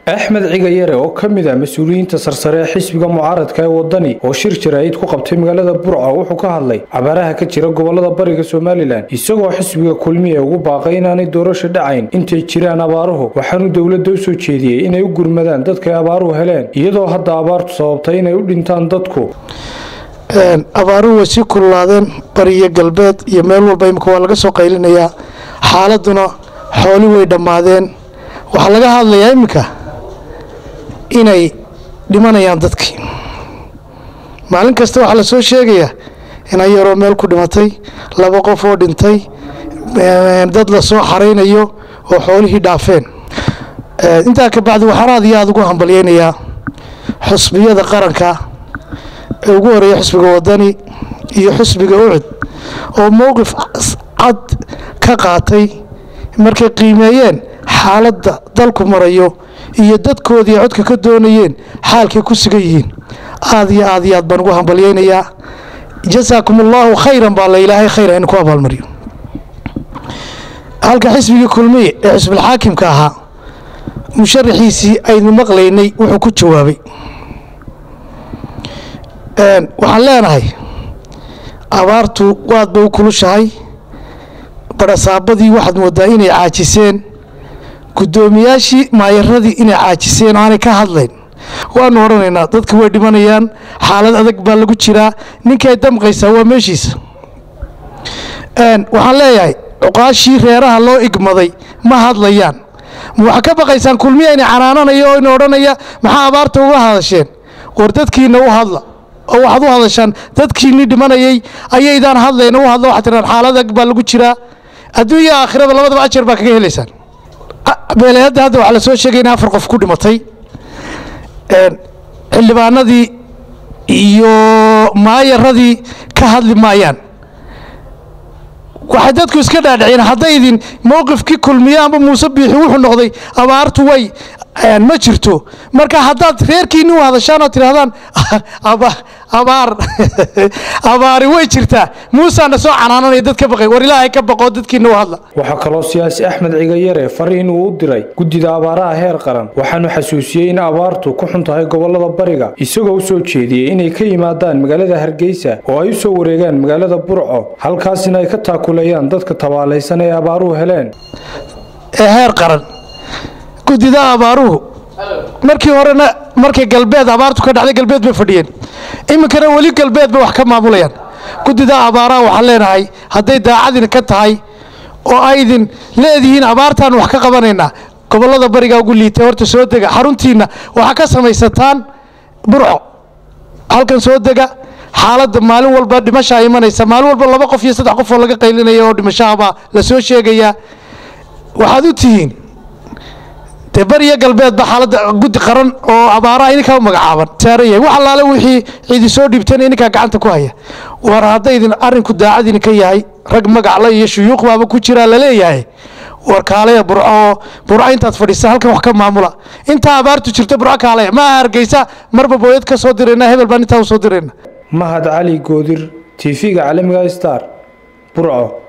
axmed cigayare oo ka mid ah mas-uuliyiinta sarsare ee xisbiga mucaaradka ee wadani oo shir jaraa'id ku qabtay magaalada burco wuxuu ka hadlay cabaaraha ka jira gobolada bariga somalilan isagoo xisbiga kulmiye ugu baaqay inaanay doorasho dhacayn intay jiraan abaaruhu waxaanuu dowladda u soo jeediyey inay u gurmadaan dadkay abaaruhu heleen iyadoo hadda abaartu sababtay inay u dhintaan dadku abaaruhu way sii kululaadeen bariyo galbeed iyo meel walba imika waa laga soo qaylinayaa xaaladuna xooli way dhammaadeen waxaa laga hadlayaa iminka inay dhimanayaan dadkii maalin kasta waxaa la soo sheegayaa inan yaroo meel ku dhimatay laba qof oo dhintay dad la soo xaraynayo oo xoolihii dhaafeen intaa ka bacdi waxaan aad iyo aada ugu hambalyaynayaa xusbiyada qaranka ee ugu horeeya xusbiga wadani iyo xusbiga ucud oo mowqif cad ka qaatay markay qiimeeyeen xaaladda dalku marayo iyo dadkoodii codka ka doonayeen xaalkay ku sugan yihiin aad iyo aad iyo aad baan ugu hambalyaynayaa jasaakum allaahu khayran baa la ilaahay khayra in ku abaalmariyo halka xisbigii kulmiye ee xisbilxaakimka ahaa musharaxiisii aynu maqlaynay wuxuu ku jawaabay waxaan leenahay abaartu waad bay u kulushahay badhasaabadii waxaad moodaa inay caajiseen guddoomiyaashii maayaradii inay caajiseen aanay ka hadlayn waanu odhanaynaa dadka way dhimanayaan xaalad adag baa lagu jiraa ninkay damqaysaa waa meeshiisa waxaan leeyahay cuqaashii reeraha loo igmaday ma hadlayaan waxaa ka baqaysaan kulmiya ina canaananaya oo ina odhanaya maxaa abaarta uga hadasheen war dadkiina u hadla oo waxaad u hadashaan dadkiinii dhimanayay ayaydaan hadlayna u hadla waxaad tiraan xaalad adag baa lagu jiraa adduunya aakhirada labadaba ajar baa kaga helaysaan beeleedda hadda waxaa la soo sheegay in afar qof ku dhimatay xildhibaanadii iyo maayaradii ka hadli maayaan waxay dadku iska dhaadhiceen haddaydin mowqifkii kulmiye amba muuse biixi wuxuu noqday abaartu way ma jirto marka haddaad reerkiinni u hadashaan oo tidhahdaan abaar abaari way jirtaa muusaana soo canaananaya dad ka baqay war ilaahay ka baqoo dadkiinna u hadla waxaa kaloo siyaasi axmed cigayare fariin uu u diray guddida abaaraha heer qaran waxaanu xasuusiyey in abaartu ku xun tahay gobolada bariga isagoo u soo jeediyey inay ka yimaadaan magaalada hargeysa oo ay u soo wareegaan magaalada burco halkaasina ay ka taakulayaan dadka tabaalaysan ee abaaruhu heleen ee heer qaran guddida abaaruhu markii horena markay galbeed abaartu ka dhacday galbeed bay fadhiyeen iminkana weli galbeed bay wax ka maamulayaan guddida abaaraha waxaan leenahay hadday daacadin ka tahay oo aydin leedihiin abaartaan wax ka qabanaynaa gobollada bariga ugu liitay horta soo dega xaruntiinna waxaa ka samaysataan burco halkan soo dega xaaladda maalin walba dhimashaa imanaysa maalin walba laba qof iyo saddex qof oo laga qaylinaya oo dhimashahabaa la soo sheegayaa waxaad u tihiin dee bariyo galbeedba xaaladda guddi qaran oo abaaraha ininkaa u magacaaban saaran yahay wax allaale wixii cidi soo dhiibtan ininkaa gacanta ku haya war haddaydin arrinku daacad idinka yahay rag magacla iyo shuyuuq baaba ku jiraa laleeyahay war kaalaya burco oo burco intaad fadhiisa halkan wax ka maamula intaa abaartu jirto burco kaalaya maaha hargeysa marba booyad ka soo dirayna hebel baan intaa u soo dirayna mahad cali goodir tv-ga caalamiga star burco